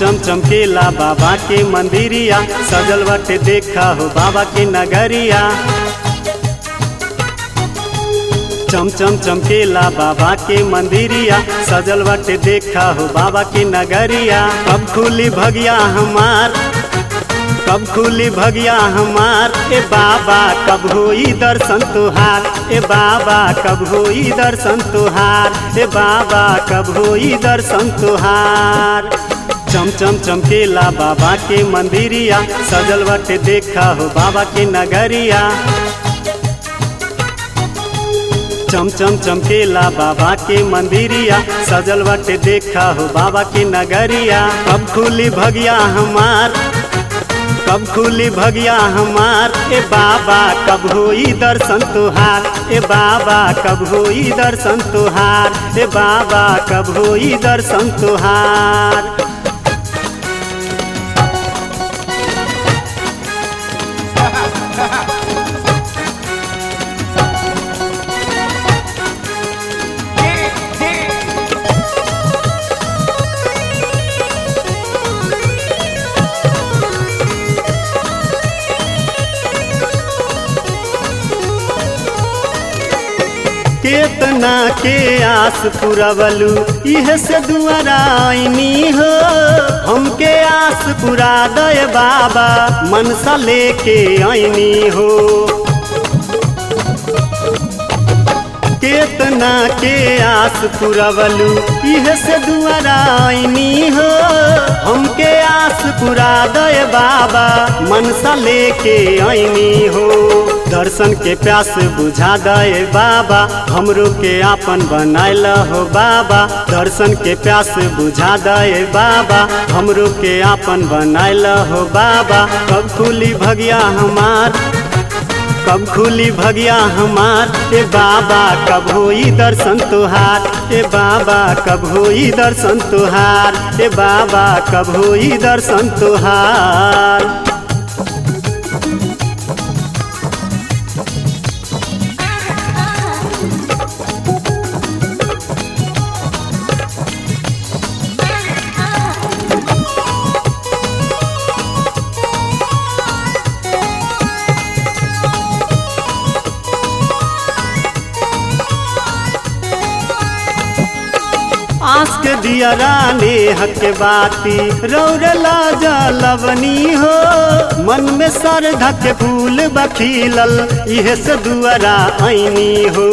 चम चमकेला बाबा के मंदिरिया सजल बाटे देखा हो बाबा के नगरिया चम चम चमकेला बाबा के मंदिरिया सजल बाटे देखा हो बाबा के नगरिया कब खुली भगिया हमार कब खुली भगिया हमार ए बाबा कब होई दर्शन तुहार ए बाबा कब होई दर्शन तुहार ए बाबा कब होई दर्शन तुहार चम चम चमकेला बाबा के मंदिरिया सजल बाटे देखा हो बाबा के नगरिया चम चम चमकेला बाबा के मंदिरिया सजल बाटे देखा हो बाबा के नगरिया कब खुली भगिया हमार कब खुली भगिया हमार ए बाबा कब होई दर्शन तुहार ए बाबा कब होई दर्शन तुहार ए बाबा कब होई दर्शन तुहार केतना के आस पुरवलू इह से दुआरा आईनी हो हमके आस पुरा दय बाबा मनसा लेके आईनी हो केतना के आस पुरवलू इह से दुआरा आईनी हो हमके आस पुरा दय बाबा मनसा लेके आईनी हो दर्शन के प्यास बुझा दे बाबा हमरो के आपन बनायल हो बाबा दर्शन के प्यास बुझा दे बाबा हमरो के आपन बनायल हो बाबा कब खुली भगिया हमार कब खुली भगिया हमार ए बाबा कब होई दर्शन तुहार ए बाबा कब होई दर्शन तुहार ए बाबा कब होई दर्शन तुहार आस के दिया राने हक बाती रौरला जलवनी हो मन में सर धक फूल बखीलल इहे से दुआरा आईनी हो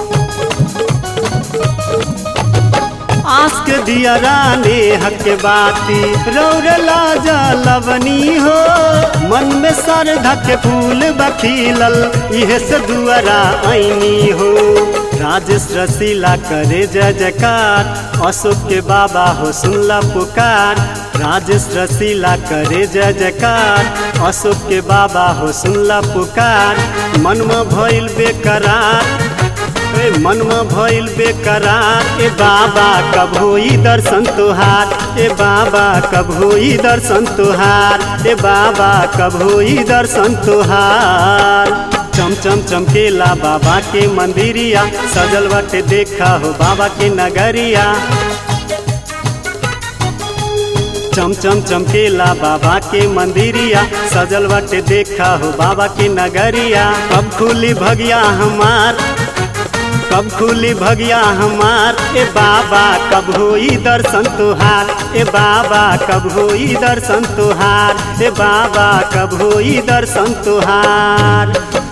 आस के दिया राने हक बाती रौरला जलवनी हो मन में सर धक फूल बखीलल इहे से दुआरा आईनी हो राजेश रसीला करे जय जयकार अशोक के बाबा हो सुनला पुकार राजेश रसीला करे जय जयकार अशोक के बाबा हो सुनला पुकार मन में भइल बेकरार ए मन में भइल बेकरार ए बाबा कब होई दर्शन तुहार ए बाबा कब होई दर्शन तुहार ए बाबा कब होई दर्शन तुहार चम चम चमकेला बाबा के मंदिरिया सजल बाटे देखा हो बाबा के नगरिया चम चम चमकेला बाबा के मंदिरिया सजल बाटे देखा हो बाबा के नगरिया कब खुली भगिया हमार कब खुली भगिया हमार ए बाबा कब होई दर्शन तुहार ए बाबा कब होई दर्शन तुहार ए बाबा कब होई दर्शन तुहार